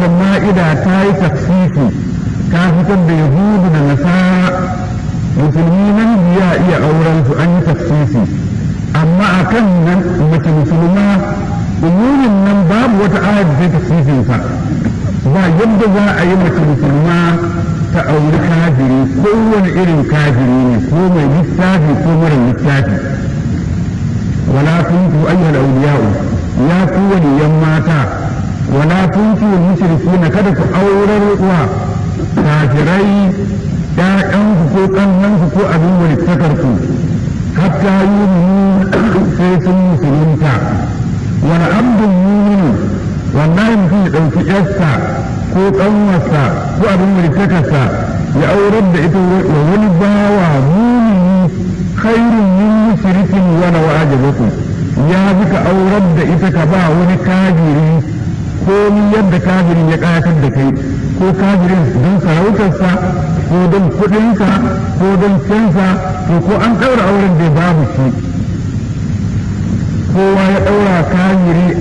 ayar ma'ida ta yi tafsisi ta fitar da yahudu da nasara musulmi nan ya iya auren su an yi tafsisi amma a kan nan mace musulma umurin nan babu wata ayar da ta tafsisin sa ba yadda za a yi mace musulma ta auri kafiri kowane irin kafiri ne ko mai littafi ko mara littafi wala kuntu ayyuhal awliya'u ya ku waliyan mata wala kuntu mushrikina kada ku aurar wa kafirai ƴaƴanku ko ƙannanku ko abin walittakarku hatta yi sai sun musulunta wani abdun muminu wallahi mutum ya ɗauki ƴarsa ko ƙanwarsa ko abin walittakarsa ya aurar da ita wa wani bawa mumini khairun min mushrikin wala wajibakum ya bi ka aurar da ita ka ba wani kafiri ko yadda kafirin ya ƙayatar da kai ko kafirin don sarautarsa ko don kuɗinsa ko don cansa to ko an ɗaura auren da babu shi kowa ya ɗaura kafiri